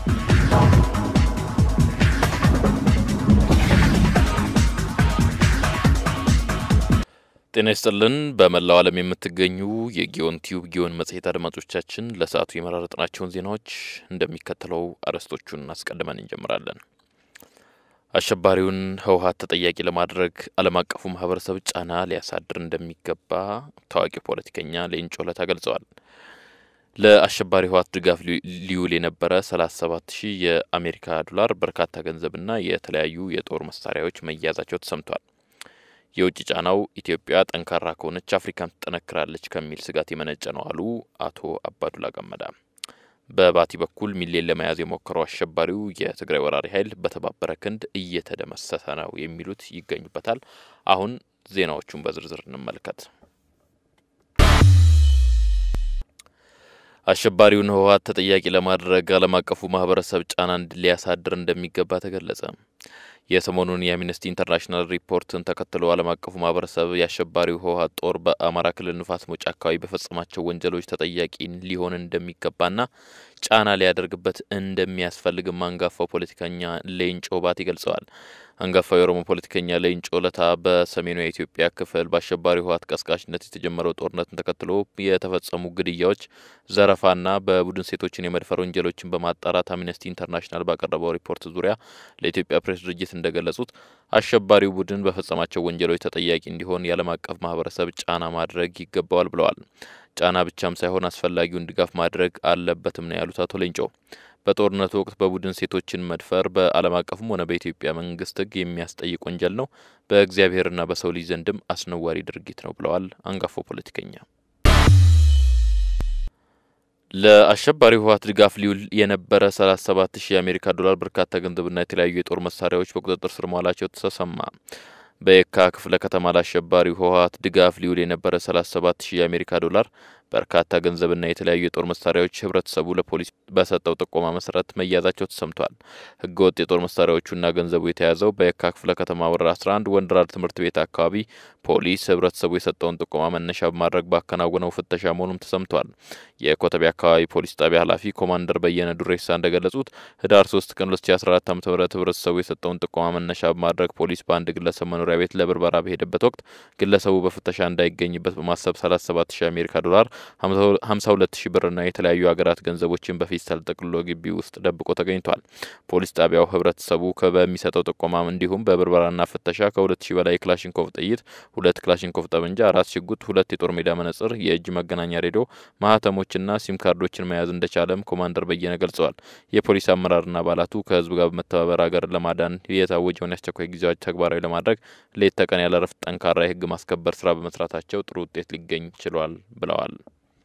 ጤና ይስጥልን። በመላው ዓለም የምትገኙ የጊዮን ቲዩብ ጊዮን መጽሔት አድማጮቻችን ለሰዓቱ የመራረጥናቸውን ዜናዎች እንደሚከተለው አርዕስቶቹን አስቀድመን እንጀምራለን። አሸባሪውን ህወሀት ተጠያቂ ለማድረግ ዓለም አቀፉ ማህበረሰብ ጫና ሊያሳድር እንደሚገባ ታዋቂ ፖለቲከኛ ሌንጮ ለታ ገልጸዋል። ለአሸባሪ ህወሀት ድጋፍ ሊውል የነበረ 37 ሺህ የአሜሪካ ዶላር በርካታ ገንዘብና የተለያዩ የጦር መሳሪያዎች መያዛቸው ተሰምቷል። የውጭ ጫናው ኢትዮጵያ ጠንካራ ከሆነች አፍሪካም ትጠነክራለች ከሚል ስጋት የመነጨ ነው አሉ አቶ አባዱላ ገመዳ። በባቲ በኩል ሚሌን ለመያዝ የሞከረው አሸባሪው የትግራይ ወራሪ ኃይል በተባበረ ክንድ እየተደመሰሰ ነው የሚሉት ይገኙበታል። አሁን ዜናዎቹን በዝርዝር እንመልከት። አሸባሪውን ህወሀት ተጠያቂ ለማድረግ ዓለም አቀፉ ማህበረሰብ ጫና ሊያሳድር እንደሚገባ ተገለጸ። የሰሞኑን የአምነስቲ ኢንተርናሽናል ሪፖርትን ተከትሎ ዓለም አቀፉ ማህበረሰብ የአሸባሪው ህወሀት ጦር በአማራ ክልል ንፋስ መውጫ አካባቢ በፈጸማቸው ወንጀሎች ተጠያቂ ሊሆን እንደሚገባና ጫና ሊያደርግበት እንደሚያስፈልግም አንጋፋው ፖለቲከኛ ሌንጮ ባቲ ገልጸዋል። አንጋፋው የኦሮሞ ፖለቲከኛ ሌንጮ ለታ በሰሜኑ የኢትዮጵያ ክፍል በአሸባሪው ህወሀት ቀስቃሽነት የተጀመረው ጦርነትን ተከትሎ የተፈጸሙ ግድያዎች፣ ዘረፋና በቡድን ሴቶችን የመድፈር ወንጀሎችን በማጣራት አምነስቲ ኢንተርናሽናል ባቀረበው ሪፖርት ዙሪያ ለኢትዮጵያ ፕሬስ ድርጅት እንደገለጹት አሸባሪው ቡድን በፈጸማቸው ወንጀሎች ተጠያቂ እንዲሆን የዓለም አቀፍ ማህበረሰብ ጫና ማድረግ ይገባዋል ብለዋል። ጫና ብቻም ሳይሆን አስፈላጊውን ድጋፍ ማድረግ አለበትም ነው ያሉት አቶ ሌንጮ በጦርነቱ ወቅት በቡድን ሴቶችን መድፈር በዓለም አቀፍም ሆነ በኢትዮጵያ መንግስት ሕግ የሚያስጠይቅ ወንጀል ነው። በእግዚአብሔርና በሰው ልጅ ዘንድም አስነዋሪ ድርጊት ነው ብለዋል አንጋፋው ፖለቲከኛ። ለአሸባሪ ህወሀት ድጋፍ ሊውል የነበረ 37 ሺህ የአሜሪካ ዶላር በርካታ ገንዘብና የተለያዩ የጦር መሳሪያዎች በቁጥጥር ስር መዋላቸው ተሰማ። በየካ ክፍለ ከተማ ለአሸባሪው ህወሀት ድጋፍ ሊውል የነበረ 37 ሺህ የአሜሪካ ዶላር በርካታ ገንዘብና የተለያዩ የጦር መሳሪያዎች ህብረተሰቡ ለፖሊስ በሰጠው ጥቆማ መሰረት መያዛቸው ተሰምቷል። ህገወጥ የጦር መሳሪያዎቹና ገንዘቡ የተያዘው በየካ ክፍለ ከተማ ወረዳ 11 ወንድራድ ትምህርት ቤት አካባቢ ፖሊስ ህብረተሰቡ የሰጠውን ጥቆማ መነሻ በማድረግ ባከናወነው ፍተሻ መሆኑም ተሰምቷል። የኮተቤ አካባቢ ፖሊስ ጣቢያ ኃላፊ ኮማንደር በየነ ዱሬሳ እንደገለጹት ህዳር 3 ቀን 2014 ዓ ም ህብረተሰቡ የሰጠውን ጥቆማ መነሻ በማድረግ ፖሊስ በአንድ ግለሰብ መኖሪያ ቤት ለብርበራ በሄደበት ወቅት ግለሰቡ በፍተሻ እንዳይገኝበት በማሰብ 37 ሺህ አሜሪካ ዶላር 52 ሺህ ብርና የተለያዩ ሀገራት ገንዘቦችን በፌስታል ጠቅልሎ ግቢ ውስጥ ደብቆ ተገኝቷል። ፖሊስ ጣቢያው ህብረተሰቡ በሚሰጠው ጥቆማ እንዲሁም በብርበራና ፍተሻ ከሁለት ሺህ በላይ ክላሽንኮቭ ጥይት፣ ሁለት ክላሽንኮቭ ጠመንጃ፣ አራት ሽጉጥ፣ ሁለት የጦር ሜዳ መነጽር፣ የእጅ መገናኛ ሬዲዮ፣ ማህተሞችና ሲም ካርዶችን መያዝ እንደቻለም ኮማንደር በየነ ገልጸዋል። የፖሊስ አመራርና አባላቱ ከህዝብ ጋር በመተባበር ሀገርን ለማዳን የታወጀውን የአስቸኳይ ጊዜ አዋጅ ተግባራዊ ለማድረግ ሌት ተቀን ያለ እረፍት ጠንካራ የህግ ማስከበር ስራ በመስራታቸው ጥሩ ውጤት ሊገኝ ችሏል ብለዋል።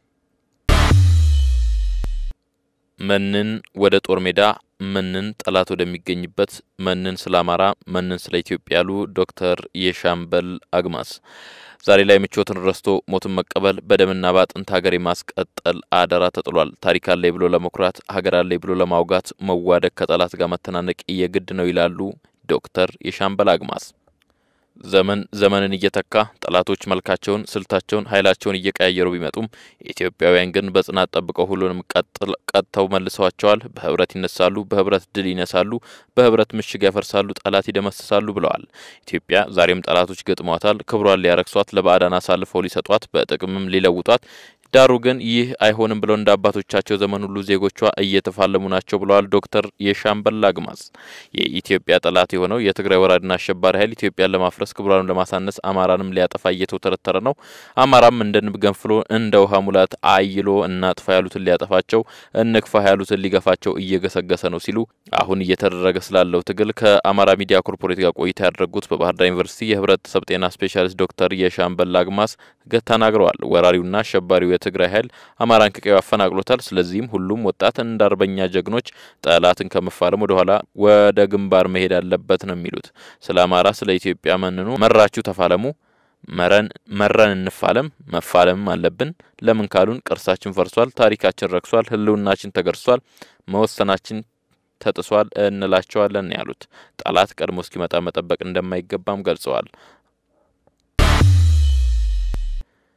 መንን ወደ ጦር ሜዳ መንን ጠላት ወደሚገኝበት መንን ስለ አማራ መንን ስለ ኢትዮጵያ ያሉ ዶክተር የሻምበል አግማስ ዛሬ ላይ ምቾትን ረስቶ ሞትን መቀበል በደምና በአጥንት ሀገር የማስቀጠል አደራ ተጥሏል። ታሪክ አለኝ ብሎ ለመኩራት ሀገር አለኝ ብሎ ለማውጋት መዋደቅ ከጠላት ጋር መተናነቅ የግድ ነው ይላሉ ዶክተር የሻምበል አግማስ። ዘመን ዘመንን እየተካ ጠላቶች መልካቸውን፣ ስልታቸውን፣ ኃይላቸውን እየቀያየሩ ቢመጡም ኢትዮጵያውያን ግን በጽናት ጠብቀው ሁሉንም ቀጥተው መልሰዋቸዋል። በህብረት ይነሳሉ፣ በህብረት ድል ይነሳሉ፣ በህብረት ምሽግ ያፈርሳሉ፣ ጠላት ይደመስሳሉ ብለዋል። ኢትዮጵያ ዛሬም ጠላቶች ገጥሟታል። ክብሯን ሊያረክሷት፣ ለባዕዳን አሳልፈው ሊሰጧት፣ በጥቅምም ሊለውጧት ዳሩ ግን ይህ አይሆንም ብለው እንደ አባቶቻቸው ዘመን ሁሉ ዜጎቿ እየተፋለሙ ናቸው ብለዋል ዶክተር የሻምበል አግማስ። የኢትዮጵያ ጠላት የሆነው የትግራይ ወራድና አሸባሪ ኃይል ኢትዮጵያን ለማፍረስ ክብሯንም ለማሳነስ አማራንም ሊያጠፋ እየተውተረተረ ነው። አማራም እንደ ንብ ገንፍሎ እንደ ውሃ ሙላት አይሎ እናጥፋ ያሉትን ሊያጠፋቸው፣ እንክፋ ያሉትን ሊገፋቸው እየገሰገሰ ነው ሲሉ አሁን እየተደረገ ስላለው ትግል ከአማራ ሚዲያ ኮርፖሬት ጋር ቆይታ ያደረጉት በባህር ዳር ዩኒቨርሲቲ የህብረተሰብ ጤና ስፔሻሊስት ዶክተር የሻምበል አግማስ ተናግረዋል። ወራሪውና አሸባሪው የትግራይ ኃይል አማራን ከቀዩ አፈናቅሎታል። ስለዚህም ሁሉም ወጣት እንደ አርበኛ ጀግኖች ጠላትን ከመፋለም ወደ ኋላ ወደ ግንባር መሄድ አለበት ነው የሚሉት። ስለ አማራ፣ ስለ ኢትዮጵያ መንኑ መራችሁ ተፋለሙ መረን መረን እንፋለም መፋለምም አለብን። ለምን ካሉን ቅርሳችን ፈርሷል፣ ታሪካችን ረክሷል፣ ህልውናችን ተገርሷል፣ መወሰናችን ተጥሷል እንላቸዋለን ያሉት ጠላት ቀድሞ እስኪመጣ መጠበቅ እንደማይገባም ገልጸዋል።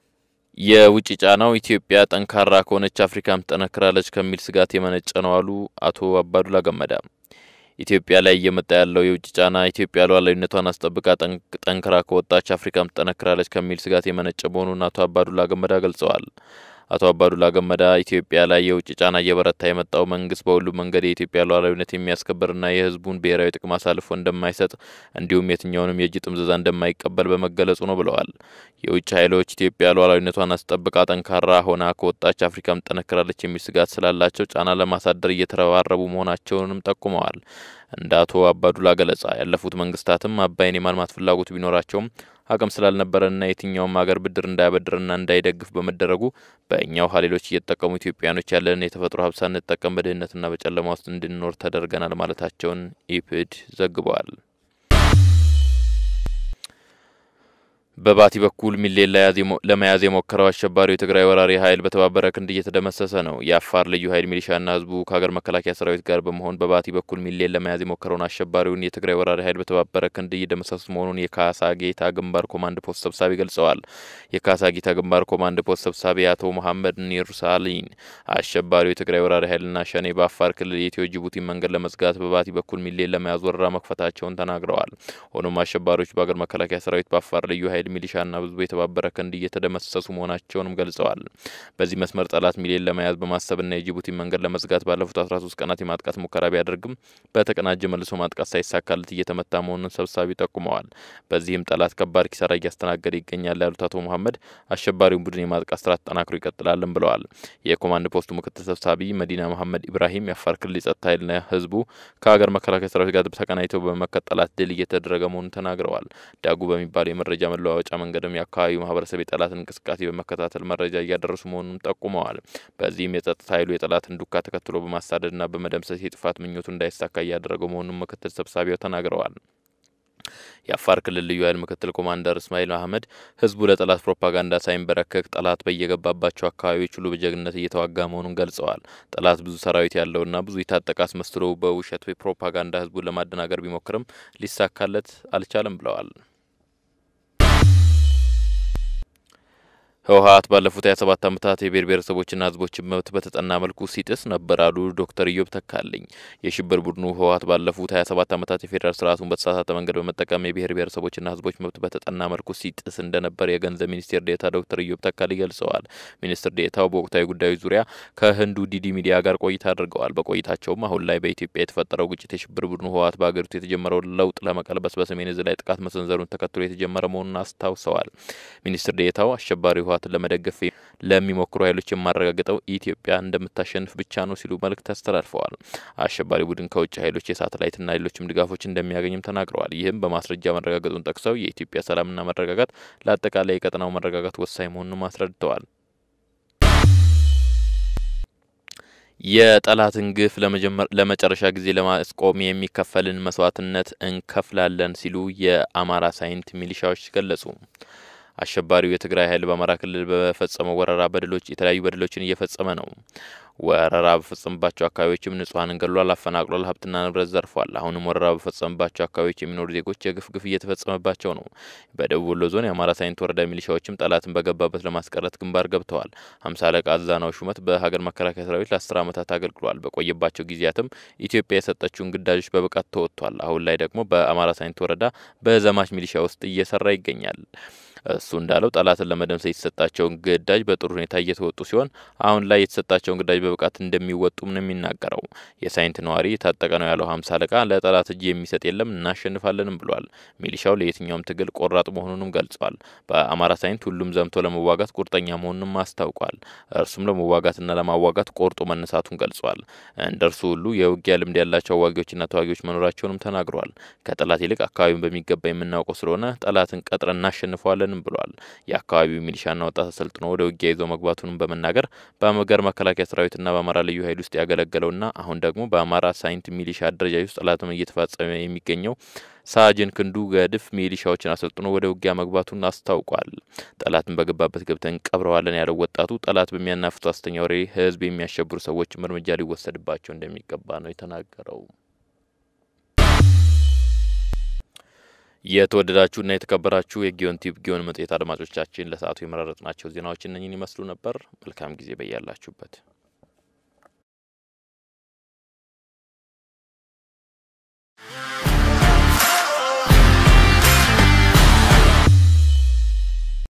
የውጭ ጫናው ኢትዮጵያ ጠንካራ ከሆነች አፍሪካም ትጠነክራለች ከሚል ስጋት የመነጨ ነው አሉ አቶ አባዱላ ገመዳ። ኢትዮጵያ ላይ እየመጣ ያለው የውጭ ጫና ኢትዮጵያ ሉዓላዊነቷን አስጠብቃ ጠንክራ ከወጣች አፍሪካም ትጠነክራለች ከሚል ስጋት የመነጨ መሆኑን አቶ አባዱላ ገመዳ ገልጸዋል። አቶ አባዱላ ገመዳ ኢትዮጵያ ላይ የውጭ ጫና እየበረታ የመጣው መንግስት በሁሉም መንገድ የኢትዮጵያ ሉዓላዊነት የሚያስከብርና የሕዝቡን ብሔራዊ ጥቅም አሳልፎ እንደማይሰጥ እንዲሁም የትኛውንም የእጅ ጥምዘዛ እንደማይቀበል በመገለጹ ነው ብለዋል። የውጭ ኃይሎች ኢትዮጵያ ሉዓላዊነቷን አስጠብቃ ጠንካራ ሆና ከወጣች አፍሪካም ትጠነክራለች የሚል ስጋት ስላላቸው ጫና ለማሳደር እየተረባረቡ መሆናቸውንም ጠቁመዋል። እንደ አቶ አባዱላ ገለጻ ያለፉት መንግስታትም አባይን የማልማት ፍላጎቱ ቢኖራቸውም አቅም ስላልነበረና የትኛውም ሀገር ብድር እንዳያበድርና እንዳይደግፍ በመደረጉ በእኛው ሀሌሎች እየተጠቀሙ ኢትዮጵያኖች ያለንን የተፈጥሮ ሀብት ሳንጠቀም በድህነትና በጨለማ ውስጥ እንድንኖር ተደርገናል ማለታቸውን ኢፕድ ዘግበዋል። በባቲ በኩል ሚሌን ለመያዝ የሞከረው አሸባሪው የትግራይ ወራሪ ኃይል በተባበረ ክንድ እየተደመሰሰ ነው። የአፋር ልዩ ኃይል ሚሊሻና ህዝቡ ከሀገር መከላከያ ሰራዊት ጋር በመሆን በባቲ በኩል ሚሌን ለመያዝ የሞከረውን አሸባሪውን የትግራይ ወራሪ ኃይል በተባበረ ክንድ እየደመሰሱ መሆኑን የካሳ ጌታ ግንባር ኮማንድ ፖስት ሰብሳቢ ገልጸዋል። የካሳ ጌታ ግንባር ኮማንድ ፖስት ሰብሳቢ አቶ መሐመድ ኒርሳሊን አሸባሪው የትግራይ ወራሪ ኃይልና ሸኔ በአፋር ክልል የኢትዮ ጅቡቲ መንገድ ለመዝጋት በባቲ በኩል ሚሌን ለመያዝ ወረራ መክፈታቸውን ተናግረዋል። ሆኖም አሸባሪዎች በሀገር መከላከያ ሰራዊት በአፋር ልዩ ኃይል ሚሊሻና ህዝቡ የተባበረ ክንድ እየተደመሰሱ መሆናቸውንም ገልጸዋል። በዚህ መስመር ጠላት ሚሊዮን ለመያዝ በማሰብና የጅቡቲ መንገድ ለመዝጋት ባለፉት አስራ ሶስት ቀናት የማጥቃት ሙከራ ቢያደርግም በተቀናጀ መልሶ ማጥቃት ሳይሳካለት እየተመታ መሆኑን ሰብሳቢ ጠቁመዋል። በዚህም ጠላት ከባድ ኪሳራ እያስተናገደ ይገኛል ያሉት አቶ መሐመድ አሸባሪውን ቡድን የማጥቃት ስራ ተጠናክሮ ይቀጥላልን ብለዋል። የኮማንድ ፖስቱ ምክትል ሰብሳቢ መዲና መሐመድ ኢብራሂም የአፋር ክልል የጸጥታ ኃይልና ህዝቡ ከሀገር መከላከያ ሰራዊት ጋር ተቀናጅተው በመመከት ጠላት ድል እየተደረገ መሆኑን ተናግረዋል። ዳጉ በሚባለው የመረጃ መለዋወጫ መንገድም የአካባቢው ማህበረሰብ የጠላትን እንቅስቃሴ በመከታተል መረጃ እያደረሱ መሆኑን ጠቁመዋል። በዚህም የጸጥታ ኃይሉ የጠላትን ዱካ ተከትሎ በማሳደድና በመደምሰስ የጥፋት ምኞቱ እንዳይሳካ እያደረገው መሆኑን ምክትል ሰብሳቢው ተናግረዋል። የአፋር ክልል ልዩ ኃይል ምክትል ኮማንደር እስማኤል አህመድ ህዝቡ ለጠላት ፕሮፓጋንዳ ሳይንበረከክ ጠላት በየገባባቸው አካባቢዎች ሁሉ በጀግንነት እየተዋጋ መሆኑን ገልጸዋል። ጠላት ብዙ ሰራዊት ያለውና ብዙ የታጠቀ አስመስሎ በውሸት ፕሮፓጋንዳ ህዝቡን ለማደናገር ቢሞክርም ሊሳካለት አልቻለም ብለዋል። ህወሀት ባለፉት ሀያ ሰባት ዓመታት የብሔር ብሔረሰቦችና ህዝቦችን መብት በተጠና መልኩ ሲጥስ ነበር አሉ ዶክተር ኢዮብ ተካልኝ። የሽብር ቡድኑ ህወሀት ባለፉት ሀያ ሰባት ዓመታት የፌዴራል ስርዓቱን በተሳሳተ መንገድ በመጠቀም የብሔር ብሔረሰቦችና ህዝቦች መብት በተጠና መልኩ ሲጥስ እንደነበር የገንዘብ ሚኒስቴር ዴኤታ ዶክተር ኢዮብ ተካልኝ ገልጸዋል። ሚኒስትር ዴኤታው በወቅታዊ ጉዳዮች ዙሪያ ከህንዱ ዲዲ ሚዲያ ጋር ቆይታ አድርገዋል። በቆይታቸውም አሁን ላይ በኢትዮጵያ የተፈጠረው ግጭት የሽብር ቡድኑ ህወሀት በሀገሪቱ የተጀመረውን ለውጥ ለመቀልበስ በሰሜን እዝ ላይ ጥቃት መሰንዘሩን ተከትሎ የተጀመረ መሆኑን አስታውሰዋል። ሚኒስትር ዴኤታው አሸባሪ ህወሀትን ለመደገፍ ለሚሞክሩ ኃይሎች የማረጋግጠው ኢትዮጵያ እንደምታሸንፍ ብቻ ነው ሲሉ መልእክት አስተላልፈዋል። አሸባሪ ቡድን ከውጭ ኃይሎች የሳተላይትና ሌሎችም ድጋፎች እንደሚያገኝም ተናግረዋል። ይህም በማስረጃ መረጋገጡን ጠቅሰው የኢትዮጵያ ሰላምና መረጋጋት ለአጠቃላይ የቀጠናው መረጋጋት ወሳኝ መሆኑንም አስረድተዋል። የጠላትን ግፍ ለመጨረሻ ጊዜ ለማስቆም የሚከፈልን መስዋዕትነት እንከፍላለን ሲሉ የአማራ ሳይንት ሚሊሻዎች ገለጹ። አሸባሪው የትግራይ ኃይል በአማራ ክልል በፈጸመው ወረራ በደሎች የተለያዩ በደሎችን እየፈጸመ ነው። ወረራ በፈጸመባቸው አካባቢዎችም ንጹሐንን ገድሏል፣ አፈናቅሏል፣ ሀብትና ንብረት ዘርፏል። አሁንም ወረራ በፈጸመባቸው አካባቢዎች የሚኖሩ ዜጎች የግፍ ግፍ እየተፈጸመባቸው ነው። በደቡብ ወሎ ዞን የአማራ ሳይንት ወረዳ ሚሊሻዎችም ጠላትን በገባበት ለማስቀረት ግንባር ገብተዋል። ሀምሳ አለቃ አዛናው ሹመት በሀገር መከላከያ ሰራዊት ለአስር ዓመታት አገልግሏል። በቆየባቸው ጊዜያትም ኢትዮጵያ የሰጠችውን ግዳጆች በብቃት ተወጥቷል። አሁን ላይ ደግሞ በአማራ ሳይንት ወረዳ በዘማች ሚሊሻ ውስጥ እየሰራ ይገኛል። እሱ እንዳለው ጠላትን ለመደምሰስ የተሰጣቸውን ግዳጅ በጥሩ ሁኔታ እየተወጡ ሲሆን አሁን ላይ የተሰጣቸውን ግዳጅ በብቃት እንደሚወጡም ነው የሚናገረው። የሳይንት ነዋሪ የታጠቀ ነው ያለው ሀምሳ አለቃ ለጠላት እጅ የሚሰጥ የለም እናሸንፋለንም ብሏል። ሚሊሻው ለየትኛውም ትግል ቆራጥ መሆኑንም ገልጿል። በአማራ ሳይንት ሁሉም ዘምቶ ለመዋጋት ቁርጠኛ መሆኑንም አስታውቋል። እርሱም ለመዋጋትና ለማዋጋት ቆርጦ መነሳቱን ገልጿል። እንደ እርሱ ሁሉ የውጊያ ልምድ ያላቸው አዋጊዎችና ተዋጊዎች መኖራቸውንም ተናግሯል። ከጠላት ይልቅ አካባቢውን በሚገባ የምናውቀው ስለሆነ ጠላትን ቀጥረን እናሸንፈዋለን አይደለንም ብሏል። የአካባቢው ሚሊሻና ወጣት አሰልጥኖ ወደ ውጊያ ይዞ መግባቱንም በመናገር በሀገር መከላከያ ሰራዊትና በአማራ ልዩ ኃይል ውስጥ ያገለገለውና አሁን ደግሞ በአማራ ሳይንት ሚሊሻ አደረጃጅ ውስጥ ጠላትን እየተፈጸመ የሚገኘው ሳጅን ክንዱ ገድፍ ሚሊሻዎችን አሰልጥኖ ወደ ውጊያ መግባቱን አስታውቋል። ጠላትን በገባበት ገብተን ቀብረዋለን ያለው ወጣቱ ጠላት በሚያናፍቱ አስተኛ ወሬ ህዝብ የሚያሸብሩ ሰዎችም እርምጃ ሊወሰድባቸው እንደሚገባ ነው የተናገረው። የተወደዳችሁና የተከበራችሁ የጊዮን ቲዩብ ጊዮን መጽሔት አድማጮቻችን ለሰዓቱ የመረጥናቸው ዜናዎች እነኝን ይመስሉ ነበር። መልካም ጊዜ በያላችሁበት